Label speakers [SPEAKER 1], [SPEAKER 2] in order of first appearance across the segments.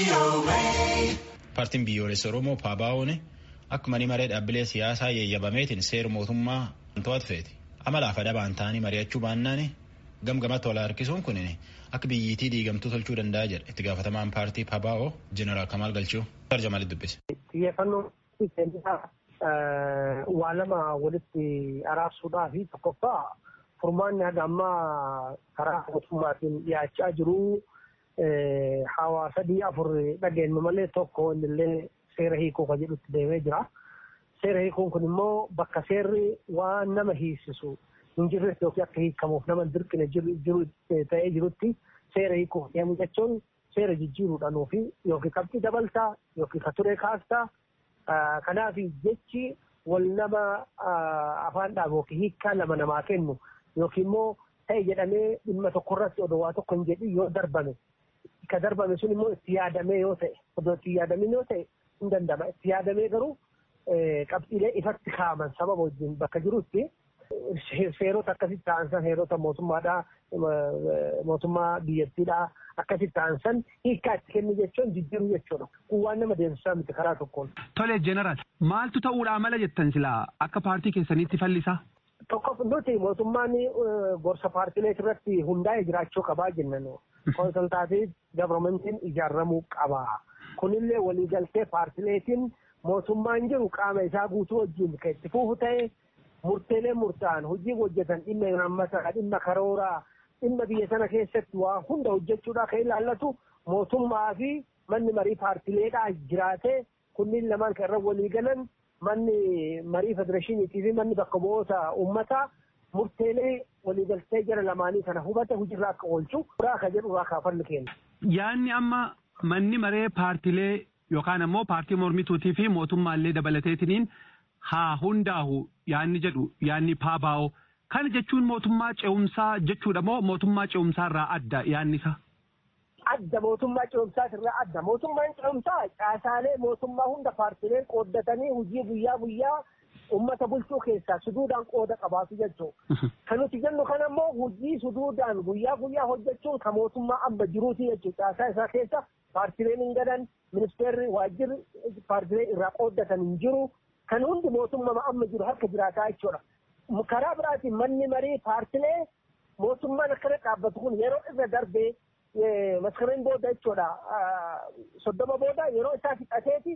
[SPEAKER 1] Paartiin biyyoolessa Oromoo Paabaa'oon akka manni maree dhaabbilee siyaasaa yeeyyabameetiin seera mootummaa to'atu feeti. Amala afa dabaan ta'anii mari'achuu baannaan gamgamatti wal harkisuun kun akka biyyittii diigamtuu tolchuu danda'a jedha itti gaafatamaan paartii Paabaa'oo Jeneraal Kamaal Galchuu. Tarjamaalitti dubbise.
[SPEAKER 2] Xiyyeeffannoo waa lama walitti araarsuudhaa fi tokkoffaa furmaanni haga ammaa karaa mootummaatiin dhiyaachaa jiru hawaasa sadii afur dhageenyu malee tokko innillee seera hiikuu kan jedhutti deemee jira. Seera hiikuun kun immoo bakka seerri waan nama hiisisu hin jirretti yookiin akka hiikamuuf nama dirqine jiru ta'ee jirutti seera hiikuuf deemu jechuun seera jijjiiruudhaan fi yookiin qabxii dabaltaa yookiin ka turee kaastaa kanaaf jechi wal nama afaan dhaabu yookiin hiikkaa lama namaa kennu yookiin immoo ta'e jedhamee dhimma tokkorratti odoo waa tokko hin jedhin yoo darbame ka darbame sun immoo itti yaadamee yoo ta'e odoo itti yaadamin yoo ta'e hin danda'ama itti yaadamee garuu qabxiilee ifatti kaa'aman sababa wajjin bakka jirutti seerota akkasitti ta'an san seerota mootummaadhaa mootummaa biyyattiidhaa akkasitti ta'an san hiikkaa itti kennu jechuun jijjiiruu jechuudha. Kun waan nama deemsisaa miti karaa tokkoon.
[SPEAKER 3] Tole jeneraal maaltu ta'uudhaa mala jettan silaa akka paartii keessaniitti fallisaa?
[SPEAKER 2] Tokko nuti mootummaan gorsa paartilee irratti hundaa'ee jiraachuu qabaa jennan konsultaatii gavarmentiin ijaaramuu qaba. Kunillee waliigaltee paartileetiin mootummaan jiru qaama isaa guutuu wajjin kan itti fufu ta'e murteelee murtaa'an hojii hojjetan dhimma nammataa dhimma karooraa dhimma biyya sana keessatti waa hunda hojjechuudhaa kan ilaallatu mootummaa fi manni marii paartileedhaa jiraatee kunniin lamaan kan irra walii galan manni marii federeeshiniitii fi manni bakka bu'oota uummataa murteelee waliigaltee jara lamaanii kana hubate hojiirraa akka oolchu irraa kan jedhu irraa kaafalli kenna.
[SPEAKER 3] Yaanni amma manni maree paartilee yookaan ammoo paartii mormituutii fi mootummaallee dabalateetiniin haa hundaahu yaanni jedhu yaanni paabaa'oo. Kana jechuun mootummaa ce'umsaa jechuudha moo mootummaa ce'umsaa irraa adda yaanni isaa?
[SPEAKER 2] Adda mootummaa ce'umsaa irraa adda. Mootummaan ce'umsaa caasaalee mootummaa hunda paartileen qooddatanii hojii guyyaa guyyaa uummata bulchuu keessaa suduudhaan qooda qabaatu jechuudha. Kan nuti jennu kana immoo hojii suduudhaan guyyaa guyyaa hojjechuun kan mootummaa amma jiruuti jechuudha. Caasaa isaa keessa paartileen hin gadan ministeerri waajjirri paartilee irraa qooddatan hin jiru. Kan hundi mootummaa amma jiru harka jiraataa jechuudha. karaa biraatiin manni marii paartilee mootummaan akkana dhaabbatu kun yeroo irra darbee maskareen booda jechuudha soddoma booda yeroo isaa fixateeti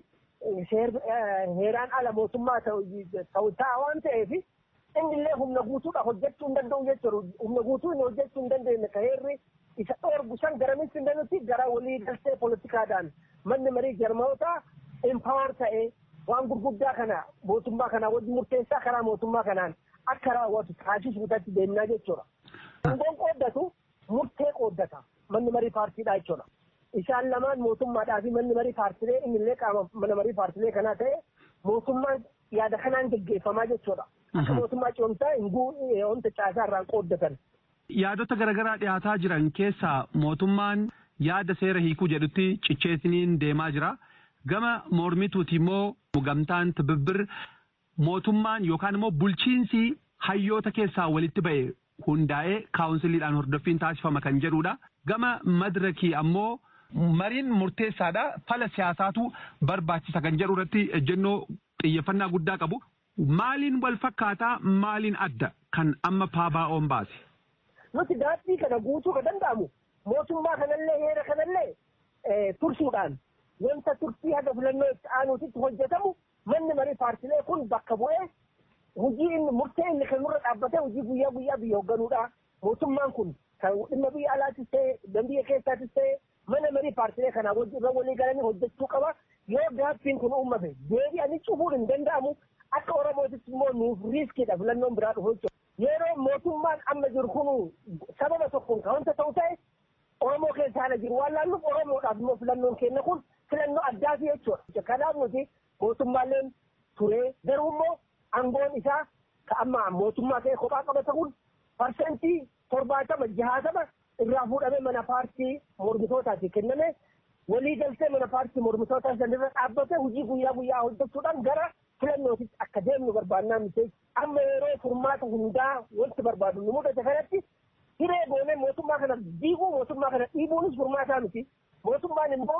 [SPEAKER 2] heeraan ala mootummaa ta'u ta'a waan ta'eef innillee humna guutuudha hojjechuu hin danda'u jechuudha humna guutuu hin hojjechuu hin dandeenye ka heerri isa dhoorgu san garamitti hin danda'utti gara walii galtee poolitikaadhaan manni marii jarmoota impaawar ta'ee waan gurguddaa kana mootummaa kanaa wajji murteessaa karaa mootummaa kanaan akka raawwatu taasisuudhaatti deemnaa jechuudha. Aangoon qooddatu murtee qooddata manni marii paartiidhaa jechuudha. Isaan lamaan mootummaadhaa fi manni marii paartilee innillee qaama mana marii paartilee kanaa ta'e mootummaan yaada kanaan geggeeffamaa jechuudha. Akka mootummaa ce'umsaa hin wanta caasaa irraan qooddatan.
[SPEAKER 3] Yaadota garaagaraa dhiyaataa jiran keessaa mootummaan yaada seera hiikuu jedhutti cicheesiniin deemaa jira. Gama mormituuti immoo gamtaan tibibbir mootummaan yookaan immoo bulchiinsi hayyoota keessaa walitti ba'e hundaa'ee kaawunsiliidhaan hordoffiin taasifama kan jedhudha. Gama madirakii ammoo mariin murteessaadha. Fala siyaasaatu barbaachisa kan jedhu irratti ejjennoo xiyyeeffannaa guddaa qabu. Maaliin wal fakkaataa maaliin adda kan amma paabaa'oon baase?
[SPEAKER 2] Nuti daandii kana guutuu kan danda'amu mootummaa kanallee heera kanallee tursuudhaan wanta turtii haga filannoo itti aanuutitti hojjetamu manni marii paartilee kun bakka bu'ee hojii inni murtee inni kan nurra dhaabbatee hojii guyyaa guyyaa biyya hoogganuudha. Mootummaan kun kan dhimma biyya alaatis ta'e kan biyya keessaatis ta'e mana marii paartilee kanaa irra walii galanii hojjechuu qaba. Yoo gaaffiin kun uumame deebi'anii cufuun hin danda'amu akka Oromootis immoo nuuf riiskiidha filannoon biraa dhufu jechuudha. Yeroo mootummaan amma jiru kun sababa tokkoon kan wanta ta'u ta'e Oromoo keessa haala jiru waan laalluuf Oromoodhaaf immoo filannoon kenna kun filannoo addaati jechuudha. Kanaaf nuti mootummaaleen turee garuu immoo aangoon isaa ka amma mootummaa ta'e kophaa qabata kun parsentii torbaatama jahaatama irraa fuudhamee mana paartii mormitootaati kenname walii galtee mana paartii mormitootaa sanirra dhaabbate hojii guyyaa guyyaa hojjechuudhaan gara filannootitti akka deemnu barbaannaa miti amma yeroo furmaata hundaa wanti barbaadu nu mudate kanatti hiree goonee mootummaa kana diiguu mootummaa kana dhiibuunis furmaataa miti mootummaan immoo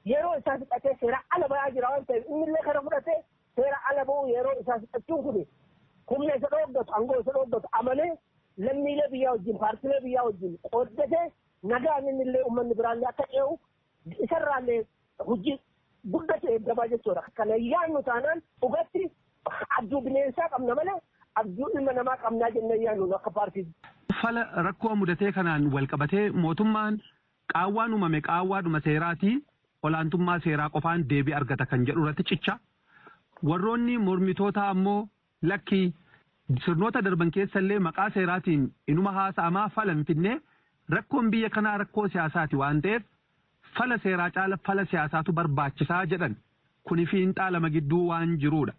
[SPEAKER 2] yeroo isaa fixatee seera ala bayaa jira waan ta'eef innillee kana fudhatee seera ala ba'uu yeroo isaa fixachuun kun humna isa dhooggatu aangoo isa dhooggatu amalee lammiilee biyyaa wajjin paartilee biyyaa wajjin qooddatee nagaan innillee uummanni biraallee akka ce'u isarraallee hojii guddatu eeggamaa jechuudha. Kana yaannu taanaan dhugatti abjuu bineensaa qabna malee abjuu ilma namaa qabnaa jennee yaannu akka paartii.
[SPEAKER 3] Fala rakkoo mudatee kanaan walqabatee mootummaan qaawwaan uumame qaawwaadhuma seeraatii olaantummaa seeraa qofaan deebii argata kan jedhu irratti cicha. Warroonni mormitoota ammoo lakkii sirnoota darban keessallee maqaa seeraatiin inuma haasa'amaa fala hin finne rakkoon biyya kanaa rakkoo siyaasaati waan ta'eef fala seeraa caala fala siyaasaatu barbaachisaa jedhan kuni fiinxaa lama gidduu waan jiruudha.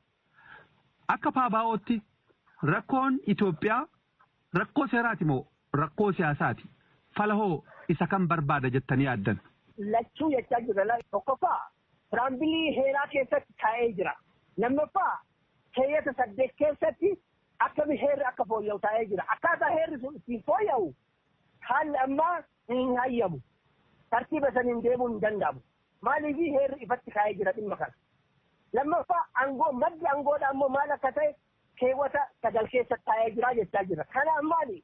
[SPEAKER 3] Akka paabaa'ootti rakkoon Itoophiyaa rakkoo seeraati moo rakkoo siyaasaati? Fala hoo isa kan barbaada jettanii yaaddan?
[SPEAKER 2] Lachuu jechaa jira. Tokkoffaa tiraambilii heeraa keessatti taa'ee jira. Lammaffaa keeyyata saddeet keessatti akkami heerri akka fooyya'u taa'ee jira. Akkaataa heerri sun ittiin fooyya'u haalli ammaa hin hayyamu. Tartiiba saniin deemuun hin danda'amu. Maaliif heerri ifatti kaa'ee jira dhimma kana. Lammaffaa aangoo maddi aangoodha ammoo maal akka ta'e keewwata sagal keessa taa'ee jira jechaa jira. Kana maali?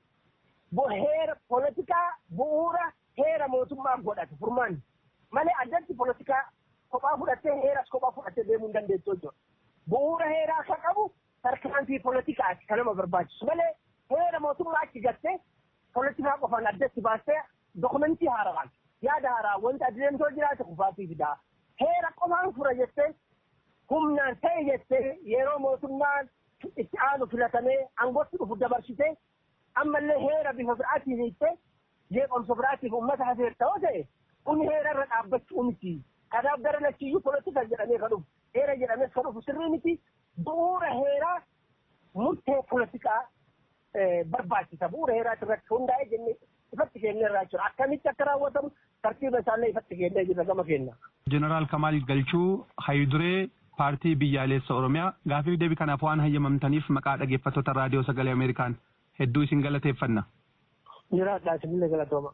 [SPEAKER 2] Heera poolitikaa bu'uura heera mootummaa godhate furmaanni. Malee addatti poolitikaa kophaa fudhattee heeras kophaa fudhattee deemuu hin dandeessu jechuudha. Bu'uura heeraa akka qabu tarkaanfii poolitikaati kan nama barbaachisu malee heera mootummaa achi gattee poolitikaa qofaan addatti baastee dokumentii haaraan yaada haaraa wanta adeemsoo jiraate kufaatii fidaa. Heera qofaan fura jettee humnaan ta'e jettee yeroo mootummaan itti aanu filatamee aangootti dhufu dabarsitee ammallee heera bifa biraatiin hiittee jeeqomsa biraatiif uummata hafeerta yoo ta'e kun heera irra dhaabbachuu miti. Kanaaf gara lachiyyuu polotika jedhamee kan dhufu heera jedhamees kan dhufu sirrii miti bu'uura heeraa murtee polotikaa barbaachisa bu'uura heeraati irratti hundaa'ee jennee ifatti kennee irraa jira akkamitti akka raawwatamu tartiiba isaallee ifatti kennee jirra gama kenna.
[SPEAKER 3] Jeneraal Kamaal Galchuu Hayiduree paartii biyyaalessa Oromiyaa gaafiif deebii kanaaf waan hayyamamtaniif maqaa dhaggeeffattoota raadiyoo sagalee Ameerikaan hedduu isin galateeffanna.
[SPEAKER 2] Jiraadhaa isinillee galatooma.